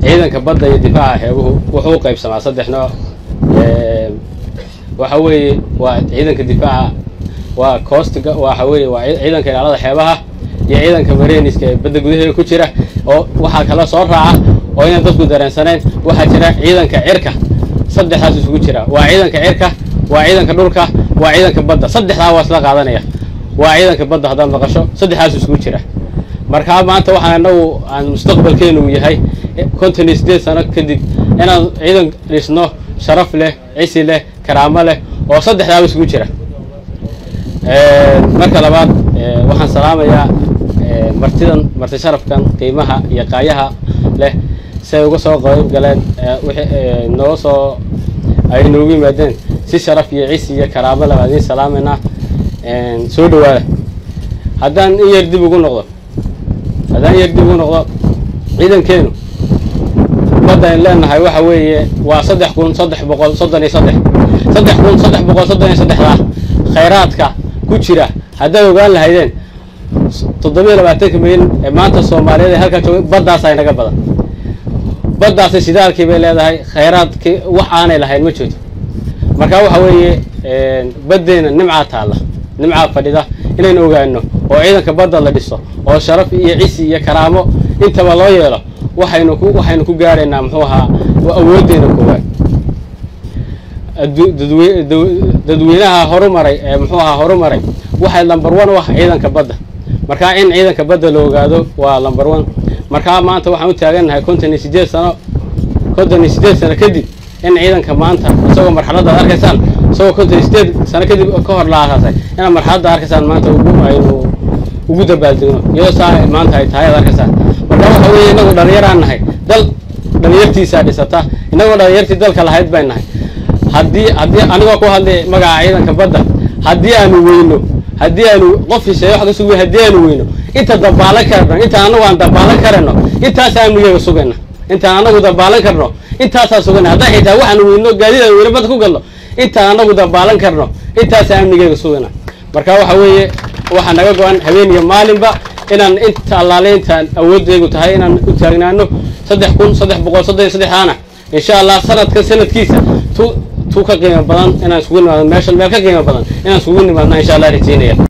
ciidanka badda iyo difaaca xeebuhu wuxuu u qaybsamaa saddex nooc waxa weeye waa ciidanka difaaca waa coostiga waxa weeye waa ciidanka ilaalada xeebaha iyo ciidanka mareniska ee badda gudaheeda ku jira oo waxaa kala soo raaca oo inaan dadku dareensanayn waxaa jira ciidanka cirka saddexdaas isugu jira waa ciidanka cirka waa ciidanka dhulka waa ciidanka badda saddexdaa waa isla qaadanaya waa ciidanka badda haddaad maqasho saddexdaas isugu jira markaa maanta waxaan anagu aan mustaqbalkeenu yahay konton iyo siddeed sano kadib inaan ciidan dhisno sharaf leh cisi leh karaamo leh oo saddexdaaba isugu jira marka labaad waxaan salaamayaa martidan marti sharafkan qiimaha iyo qaayaha leh si ay uga soo qayb galeen wixii nooga soo ay noogu yimaadeen si sharaf iyo cisi iyo karaamo leh baan idiin salaamaynaa soo dhawaada haddaan in yar dib ugu noqdo haddaan in yar dib ugu noqdo ciidankeenu badda ayn leenahay waxa weeye waa saddex kun saddex boqol soddon iyo saddex saddex kun saddex boqol soddon iyo saddexdaa khayraadka ku jira haddaad ogaan lahaydeen toddobiyo labaatanka milyan ee maanta soomaaliyeed ee halkaa jooga baddaas ay naga badan baddaasi shidaalkii bay leedahay khayraadkii wax aanay lahayn ma jirto marka waxa weeye baddeena nimcaa taalla nimcaa fadhida inaynu ogaano oo ciidanka badda la dhiso oo sharaf iyo cisi iyo karaamo intaba loo yeelo waxaynu ku waxaynu ku gaaraynaa muxuu ahaa awooddeena koowaad dadweynaha horumaray ee muxuu ahaa horumaray waxay lamber one u ah ciidanka badda markaa in ciidanka badda la ogaado waa lamber one markaa maanta waxaan u taagannahay konton iyo siddeed sano konton iyo siddeed sano kadib in ciidanka maanta isagoo marxaladda ad arkaysaan isagoo konton iyo siddeed sano kadib ka hor la aasaasay inaad marxaladda arkaysaan maanta ugu aynu ugu dabaaldegno iyadoo saa maanta ay tahay ad arkaysaan marka waxa weeye inagu dhalinyaraan nahay dal dhalinyartiisaa dhisata inagoo dhalinyartii dalka lahayd bay nahay haddii haddii anigoo ku hadlay magaca ciidanka badda haddii aanu weyno haddii aanu qof hisheeye wax ka sugi haddii aanu weyno inta dabaalan karno intaan anagu aan dabaalan karano intaasaa amnigeega sugayna intaan anagu dabaalan karno intaasaa sugayna haddaan xitaa waxaanu weyno gaadiidaan weyno badda ku galno intaan anagu dabaalan karno intaasaa amnigeega sugayna marka waxa weeye waxaa naga go-an habeen iyo maalinba inaan inta allaale intaan awooddeegu tahay inaan u taagnaano saddex kun saddex boqol soddon iyo saddexdaana insha allah sanadkan sanadkiisa tu tu ka qiimo badan inaan isugu nimaadno meeshan meel ka qiimo badan inaan isugu nimaadna insha allah rajeynaya